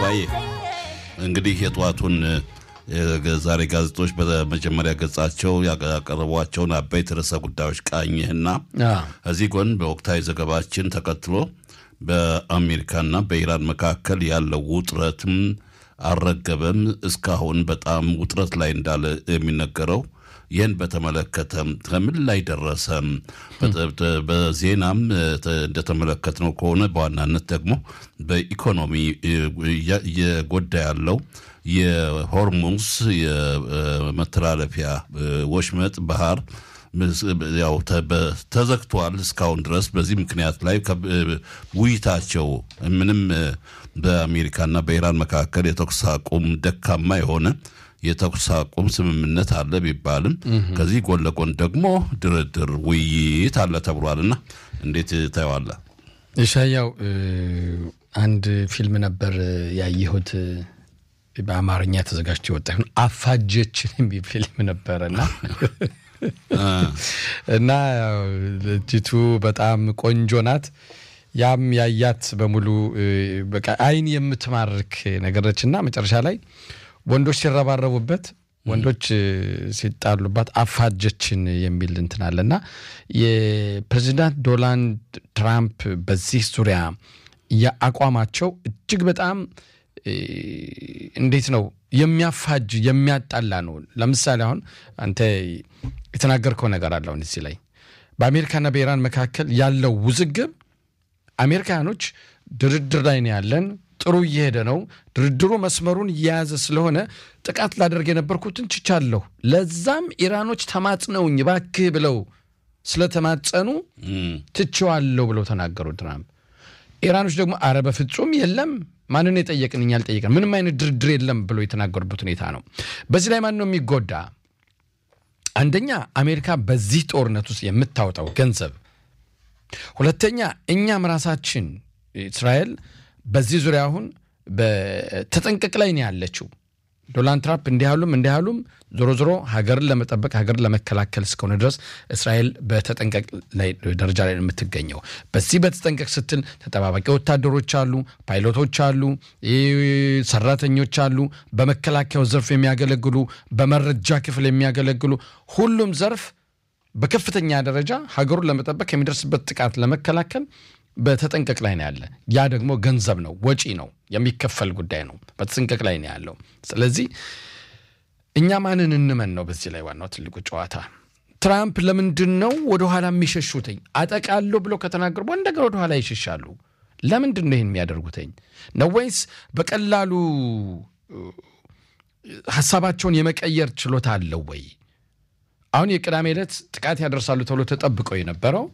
ተስፋዬ እንግዲህ የጠዋቱን ዛሬ ጋዜጦች በመጀመሪያ ገጻቸው ያቀረቧቸውን አበይት ርዕሰ ጉዳዮች ቃኝህና እዚህ ጎን በወቅታዊ ዘገባችን ተከትሎ በአሜሪካና በኢራን መካከል ያለው ውጥረትም አልረገበም። እስካሁን በጣም ውጥረት ላይ እንዳለ የሚነገረው ይህን በተመለከተ ከምን ላይ ደረሰ? በዜናም እንደተመለከትነው ከሆነ በዋናነት ደግሞ በኢኮኖሚ እየጎዳ ያለው የሆርሙዝ የመተላለፊያ ወሽመጥ ባህር ያው ተዘግቷል እስካሁን ድረስ። በዚህ ምክንያት ላይ ውይይታቸው ምንም በአሜሪካና በኢራን መካከል የተኩስ አቁም ደካማ የሆነ የተኩስ አቁም ስምምነት አለ ቢባልም ከዚህ ጎን ለጎን ደግሞ ድርድር፣ ውይይት አለ ተብሏልና እንዴት ታየዋለህ? ኢሻያው አንድ ፊልም ነበር ያየሁት በአማርኛ ተዘጋጅቶ የወጣ ይሁን አፋጀችን የሚል ፊልም ነበረና እና ልጅቱ በጣም ቆንጆ ናት። ያም ያያት በሙሉ በቃ አይን የምትማርክ ነገረች እና መጨረሻ ላይ ወንዶች ሲረባረቡበት ወንዶች ሲጣሉባት አፋጀችን የሚል እንትን አለ እና የፕሬዚዳንት ዶናልድ ትራምፕ በዚህ ዙሪያ የአቋማቸው እጅግ በጣም እንዴት ነው የሚያፋጅ የሚያጣላ ነው። ለምሳሌ አሁን አንተ የተናገርከው ነገር አለ አሁን እዚህ ላይ በአሜሪካና በኢራን መካከል ያለው ውዝግብ አሜሪካኖች ድርድር ላይ ነው ያለን፣ ጥሩ እየሄደ ነው፣ ድርድሩ መስመሩን እየያዘ ስለሆነ ጥቃት ላደርግ የነበርኩትን ችቻለሁ፣ ለዛም ኢራኖች ተማጽነውኝ እባክህ ብለው ስለተማጸኑ ትቼዋለሁ ብለው ተናገሩ ትራምፕ። ኢራኖች ደግሞ አረ በፍጹም የለም ማንን የጠየቅን እኛ አልጠየቅን፣ ምንም አይነት ድርድር የለም ብሎ የተናገሩበት ሁኔታ ነው። በዚህ ላይ ማን ነው የሚጎዳ? አንደኛ አሜሪካ በዚህ ጦርነት ውስጥ የምታወጣው ገንዘብ፣ ሁለተኛ እኛም ራሳችን እስራኤል በዚህ ዙሪያ አሁን በተጠንቀቅ ላይ ነው ያለችው። ዶናልድ ትራምፕ እንዲህ ያሉም እንዲህ ያሉም ዞሮ ዞሮ ሀገርን ለመጠበቅ ሀገርን ለመከላከል እስከሆነ ድረስ እስራኤል በተጠንቀቅ ላይ ደረጃ ላይ ነው የምትገኘው። በዚህ በተጠንቀቅ ስትል ተጠባባቂ ወታደሮች አሉ፣ ፓይሎቶች አሉ፣ ሰራተኞች አሉ፣ በመከላከያው ዘርፍ የሚያገለግሉ በመረጃ ክፍል የሚያገለግሉ ሁሉም ዘርፍ በከፍተኛ ደረጃ ሀገሩን ለመጠበቅ የሚደርስበት ጥቃት ለመከላከል በተጠንቀቅ ላይ ነው ያለ። ያ ደግሞ ገንዘብ ነው፣ ወጪ ነው፣ የሚከፈል ጉዳይ ነው። በተጠንቀቅ ላይ ነው ያለው። ስለዚህ እኛ ማንን እንመን ነው በዚህ ላይ ዋናው ትልቁ ጨዋታ። ትራምፕ ለምንድን ነው ወደኋላ የሚሸሹትኝ? አጠቃለሁ ብሎ ከተናገሩ እንደገና ወደኋላ ይሸሻሉ። ለምንድን ነው ይህን የሚያደርጉትኝ? ነው ወይስ በቀላሉ ሀሳባቸውን የመቀየር ችሎታ አለው ወይ? አሁን የቅዳሜ ዕለት ጥቃት ያደርሳሉ ተብሎ ተጠብቀው የነበረው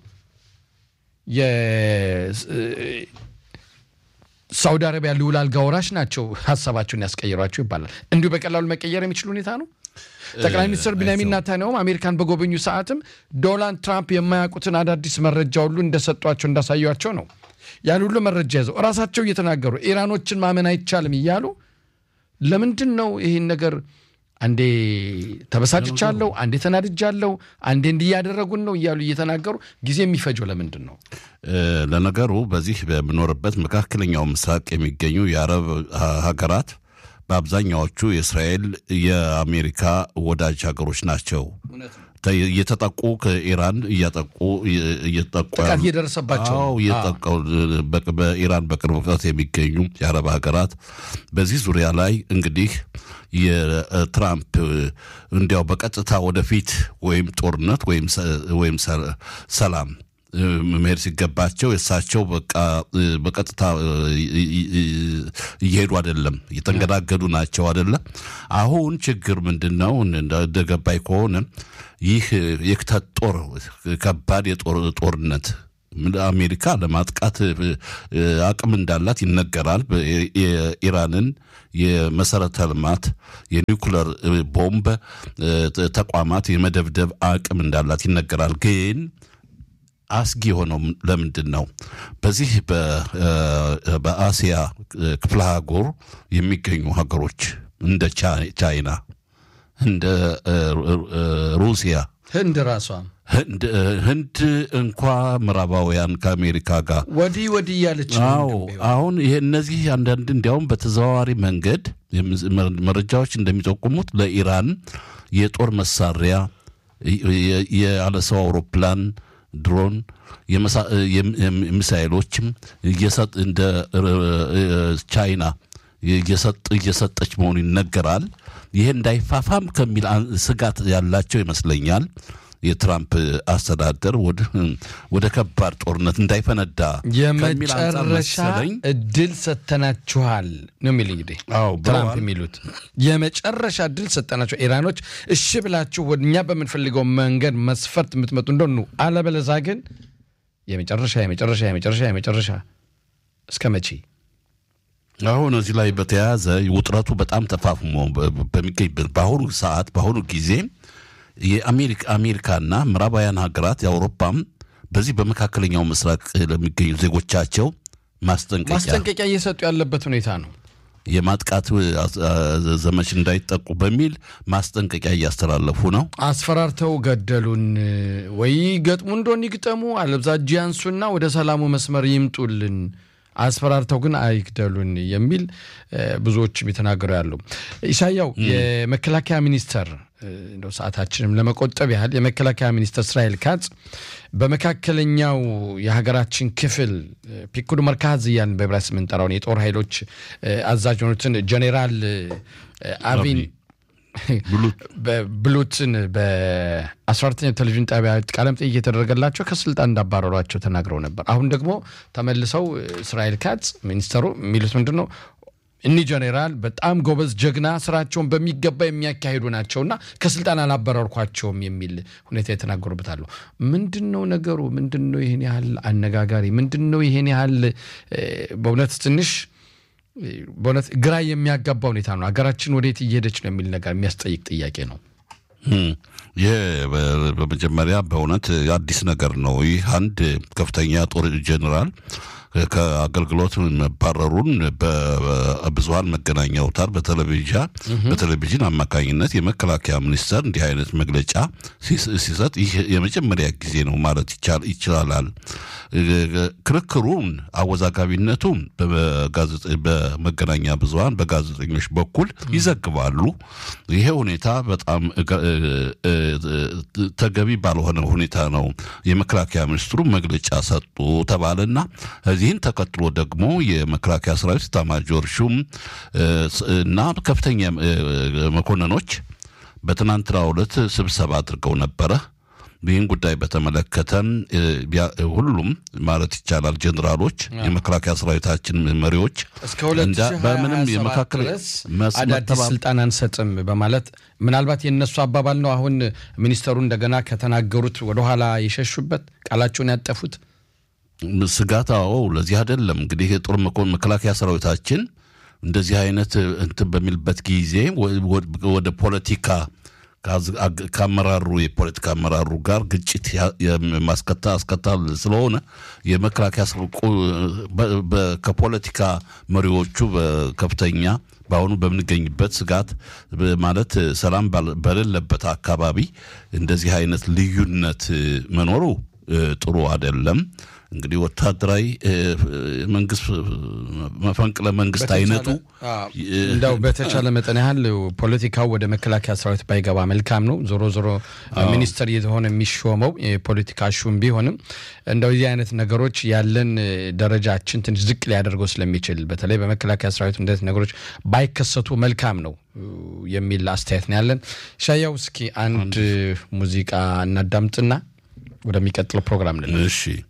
የሳውዲ አረቢያ ልዑል አልጋ ወራሽ ናቸው ሀሳባቸውን ያስቀይሯቸው ይባላል። እንዲሁ በቀላሉ መቀየር የሚችል ሁኔታ ነው። ጠቅላይ ሚኒስትር ቢንያሚን ኔታንያሁም አሜሪካን በጎበኙ ሰዓትም ዶናልድ ትራምፕ የማያውቁትን አዳዲስ መረጃ ሁሉ እንደሰጧቸው እንዳሳዩቸው ነው። ያን ሁሉ መረጃ ይዘው እራሳቸው እየተናገሩ ኢራኖችን ማመን አይቻልም እያሉ ለምንድን ነው ይህን ነገር አንዴ ተበሳጭቻለሁ፣ አንዴ ተናድጃለሁ፣ አንዴ እንዲህ እያደረጉን ነው እያሉ እየተናገሩ ጊዜ የሚፈጀው ለምንድን ነው? ለነገሩ በዚህ በምኖርበት መካከለኛው ምስራቅ የሚገኙ የአረብ ሀገራት በአብዛኛዎቹ የእስራኤል የአሜሪካ ወዳጅ ሀገሮች ናቸው። እየተጠቁ ከኢራን እያጠቁ እየተጠቁ ጥቃት እየደረሰባቸው እየጠቁ በኢራን በቅርብ ርቀት የሚገኙ የአረብ ሀገራት በዚህ ዙሪያ ላይ እንግዲህ የትራምፕ እንዲያው በቀጥታ ወደፊት ወይም ጦርነት ወይም ሰላም መሄድ ሲገባቸው የእሳቸው በቃ በቀጥታ እየሄዱ አይደለም፣ እየተንገዳገዱ ናቸው አይደለም። አሁን ችግር ምንድን ነው? እንደገባኝ ከሆነ ይህ የክተት ጦር ከባድ የጦር ጦርነት አሜሪካ ለማጥቃት አቅም እንዳላት ይነገራል። የኢራንን የመሰረተ ልማት የኒውክለር ቦምብ ተቋማት የመደብደብ አቅም እንዳላት ይነገራል። ግን አስጊ የሆነው ለምንድን ነው? በዚህ በአሲያ ክፍለ አህጉር የሚገኙ ሀገሮች እንደ ቻይና፣ እንደ ሩሲያ፣ ህንድ ራሷ ህንድ እንኳ ምዕራባውያን ከአሜሪካ ጋር ወዲህ ወዲህ እያለች አዎ አሁን ይሄ እነዚህ አንዳንድ እንዲያውም በተዘዋዋሪ መንገድ መረጃዎች እንደሚጠቁሙት ለኢራን የጦር መሳሪያ ያለ ሰው አውሮፕላን፣ ድሮን፣ ሚሳይሎችም እንደ ቻይና እየሰጠች መሆኑ ይነገራል። ይሄ እንዳይፋፋም ከሚል ስጋት ያላቸው ይመስለኛል። የትራምፕ አስተዳደር ወደ ከባድ ጦርነት እንዳይፈነዳ የመጨረሻ እድል ሰጥተናችኋል ነው የሚል እንግዲህ ትራምፕ የሚሉት የመጨረሻ እድል ሰጠናቸው ኢራኖች እሺ ብላችሁ ወደ እኛ በምንፈልገው መንገድ መስፈርት የምትመጡ እንደሆኑ፣ አለበለዛ ግን የመጨረሻ የመጨረሻ የመጨረሻ የመጨረሻ እስከ መቼ? አሁን እዚህ ላይ በተያያዘ ውጥረቱ በጣም ተፋፍሞ በሚገኝበት በአሁኑ ሰዓት በአሁኑ ጊዜ የአሜሪካና ምዕራባውያን ሀገራት የአውሮፓም በዚህ በመካከለኛው ምስራቅ ለሚገኙ ዜጎቻቸው ማስጠንቀቂያ ማስጠንቀቂያ እየሰጡ ያለበት ሁኔታ ነው። የማጥቃት ዘመች እንዳይጠቁ በሚል ማስጠንቀቂያ እያስተላለፉ ነው። አስፈራርተው ገደሉን ወይ ገጥሙ እንደሆን ይግጠሙ፣ አለብዛ እጅ ያንሱና ወደ ሰላሙ መስመር ይምጡልን አስፈራርተው ግን አይግደሉን የሚል ብዙዎችም የተናገሩ ያሉ። ኢሳያው የመከላከያ ሚኒስተር እንደው ሰዓታችንም ለመቆጠብ ያህል የመከላከያ ሚኒስተር እስራኤል ካጽ በመካከለኛው የሀገራችን ክፍል ፒኩድ መርካዝ እያልን በዕብራይስጥ የምንጠራውን የጦር ኃይሎች አዛዥ የሆኑትን ጀኔራል አቪን ብሉትን በ14ተኛው ቴሌቪዥን ጣቢያ ቃለመጠይቅ እየተደረገላቸው ከስልጣን እንዳባረሯቸው ተናግረው ነበር። አሁን ደግሞ ተመልሰው እስራኤል ካጽ ሚኒስተሩ የሚሉት ምንድን ነው? እኒህ ጀኔራል በጣም ጎበዝ ጀግና፣ ስራቸውን በሚገባ የሚያካሂዱ ናቸውና ከስልጣን አላባረርኳቸውም የሚል ሁኔታ የተናገሩበታሉ። ምንድን ነው ነገሩ? ምንድን ነው ይህን ያህል አነጋጋሪ? ምንድን ነው ይህን ያህል በእውነት ትንሽ በእውነት ግራ የሚያጋባ ሁኔታ ነው። ሀገራችን ወዴት እየሄደች ነው የሚል ነገር የሚያስጠይቅ ጥያቄ ነው። ይህ በመጀመሪያ በእውነት አዲስ ነገር ነው። ይህ አንድ ከፍተኛ ጦር ጀኔራል ከአገልግሎት መባረሩን በብዙሀን መገናኛ አውታር በቴሌቪዥን አማካኝነት የመከላከያ ሚኒስቴር እንዲህ አይነት መግለጫ ሲሰጥ ይህ የመጀመሪያ ጊዜ ነው ማለት ይቻላል። ክርክሩን አወዛጋቢነቱ በመገናኛ ብዙሀን በጋዜጠኞች በኩል ይዘግባሉ። ይሄ ሁኔታ በጣም ተገቢ ባልሆነ ሁኔታ ነው የመከላከያ ሚኒስትሩ መግለጫ ሰጡ ተባለና እዚህን ተከትሎ ደግሞ የመከላከያ ሰራዊት ኤታማዦር ሹም እና ከፍተኛ መኮንኖች በትናንትናው ዕለት ስብሰባ አድርገው ነበረ። ይህን ጉዳይ በተመለከተ ሁሉም ማለት ይቻላል ጀኔራሎች፣ የመከላከያ ሰራዊታችን መሪዎች እስከ በምንም የመካከል አዳዲስ ስልጣን አንሰጥም በማለት ምናልባት የእነሱ አባባል ነው። አሁን ሚኒስተሩ እንደገና ከተናገሩት ወደኋላ የሸሹበት ቃላቸውን ያጠፉት ስጋት አዎ፣ ለዚህ አይደለም እንግዲህ የጦር መከላከያ ሰራዊታችን እንደዚህ አይነት እንትን በሚልበት ጊዜ ወደ ፖለቲካ ከአመራሩ የፖለቲካ አመራሩ ጋር ግጭት ማስከታ አስከታል ስለሆነ የመከላከያ ከፖለቲካ መሪዎቹ በከፍተኛ በአሁኑ በምንገኝበት ስጋት ማለት ሰላም በሌለበት አካባቢ እንደዚህ አይነት ልዩነት መኖሩ ጥሩ አይደለም። እንግዲህ ወታደራዊ መንግስት መፈንቅለ መንግስት አይነቱ እንደው በተቻለ መጠን ያህል ፖለቲካው ወደ መከላከያ ሰራዊት ባይገባ መልካም ነው። ዞሮ ዞሮ ሚኒስተር የሆነ የሚሾመው የፖለቲካ ሹም ቢሆንም እንደው የዚህ አይነት ነገሮች ያለን ደረጃችን ትንሽ ዝቅ ሊያደርገው ስለሚችል በተለይ በመከላከያ ሰራዊት እንደዚህ ነገሮች ባይከሰቱ መልካም ነው የሚል አስተያየት ነው ያለን። ሻያው እስኪ አንድ ሙዚቃ እናዳምጥና ወደሚቀጥለው ፕሮግራም ልን እሺ